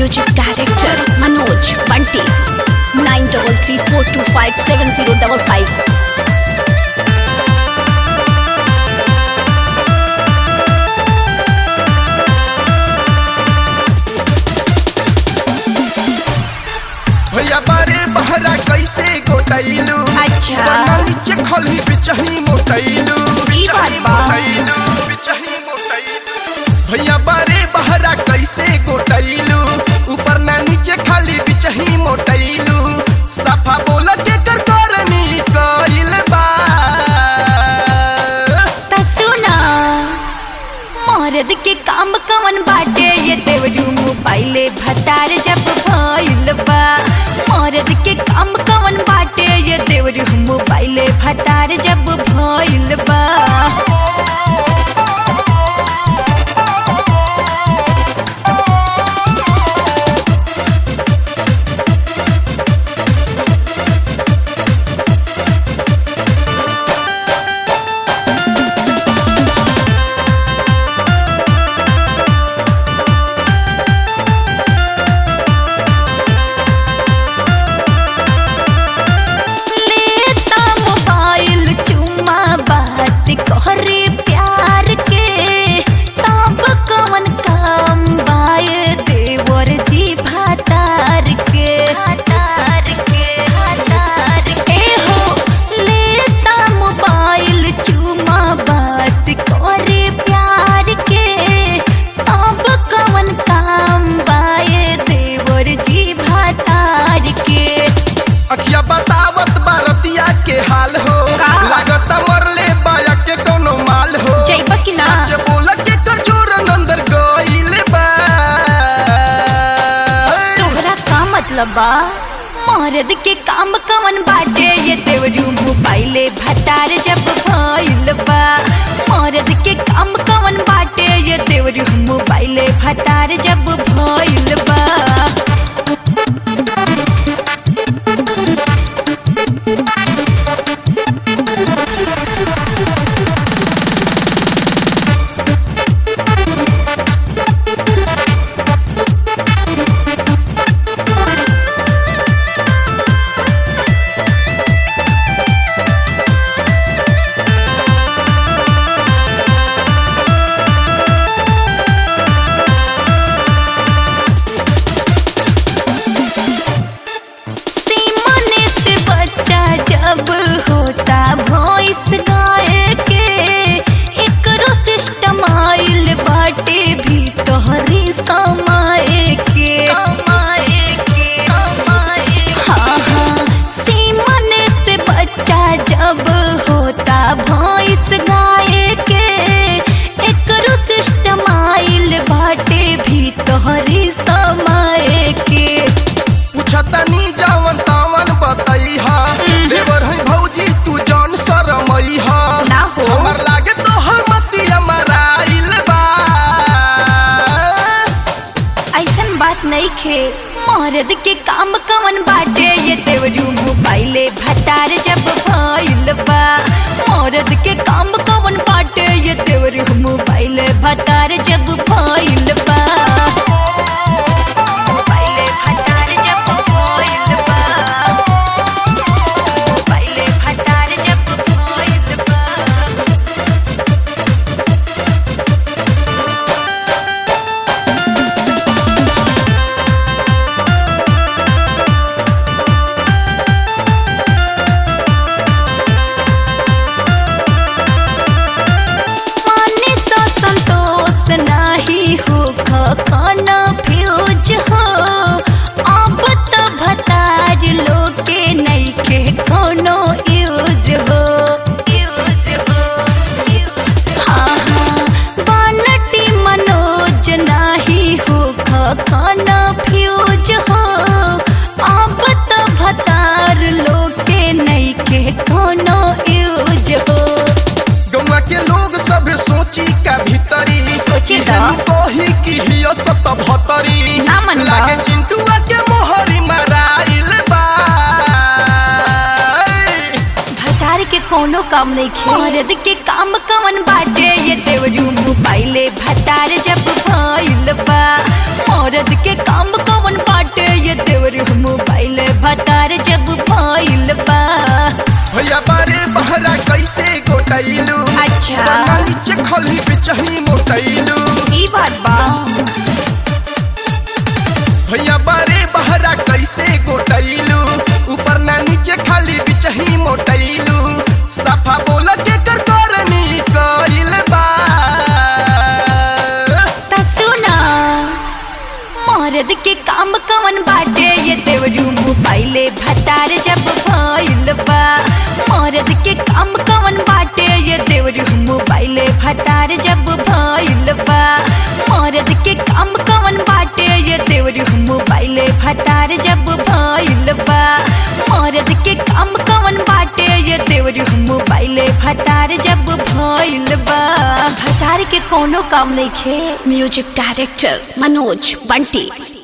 Music director Manoj Bunty nine double three four two five seven zero double five भैया बारे बहरा कैसे गोटैलू अच्छा। वरना नीचे खलही बिचही मोटैलू ई बात बिचही बा। मोटैलू बिचही मोटैलू भैया बारे बहरा कैसे गोटैलू ऊपर ना नीचे खाली बिचही मोटैलू सफा बोल के कर करनी कइल बा ता सुना मर्द के काम कवन बाटे ये देवरू मोबाइले भतार जब भइल बा मर्द के काम कवन बाटे ये देवरू मोबाइले भतार जब भइल बा लेता मोबाइल चुम्मा बात कहरे प्यार के तब कवन काम बाए देवर जी भातार के भातार के भातार के हो लेता मोबाइल चुम्मा बात कहरे प्यार के तब कवन काम बाए देवर जी भातार के अखिया बतावत बारतिया के हाल हो का? लागत मरले बाया के कोनो माल हो जइबा कि ना? सच बोल के कर जोर अंदर गइल बा तोहरा का मतलब बा मर्द के काम कवन बाटे ये देवरू मोबाइले भतार जब भइल बा मर्द के काम कवन बाटे ये देवरू मोबाइले भतार जब भइल बा सीमने से बच्चा जब होता भॉइस गाए के एकरो सिस्टम आइल बाटे भी तोहरी समाए के समाए के समाए हाँ हाँ सीमने से बच्चा जब होता भॉइस गाए के एकरो सिस्टम आइल बाटे भी तोहरी समाए के पूछतनी जवन तवन बतैहा देवर है भौजी तू जौन शरमैहा ना हो। हमर लागे तो मतिया मराइल बा ऐसन बात नहीं खे मर्द के काम कवन बाटे ये देवरू मोबाइले भतार जब भइल बा मर्द के काम कवन बाटे ये देवरू मोबाइले भतार जब भइल बा मोबाइले भतार जब भइल बा मोबाइले भतार जब भइल बा माने सा संतोष नाही हो खाना फ्यूज हो अब तो भताज लोके नहीं के कोनो यूज हो यूज हो हाँ हाँ बानटी मनोज नाही हो खाना फ्यूज हो अब तो भतार लोके नहीं के कोनो यूज हो गौवा के लोग सब सोची का भीतरी सोची दा। केहू कही कि हियो सत भतरी ना मन बा। लागे चिंटुआ के मोहरी मराइल बा भतार के कोनो काम नहीं खे मर्द के काम कवन बाटे ये देवरू मोबाइले भतार जब भइल बा मर्द के काम कवन कैसे गोटैलू अच्छा। ऊपर ना नीचे खली बिचही मोटैलू ई बात बा भैया बारे बहरा कैसे गोटैलू ऊपर ना नीचे खाली बिचही मोटैलू सफा बोल के कर करनी कइल बा ता सुना मर्द के काम कवन बाटे ये देवरू मोबाइले भतार जब भइल बा मर्द के काम कवन बाटे ये देवरू मोबाइले भतार जब भइल बा मर्द के काम कवन बाटे ये देवरू मोबाइले भतार जब भइल बा मर्द के काम कवन बाटे ये देवरू मोबाइले भतार जब भइल बा भतार के कोनो काम नहीं खे म्यूजिक डायरेक्टर मनोज बंटी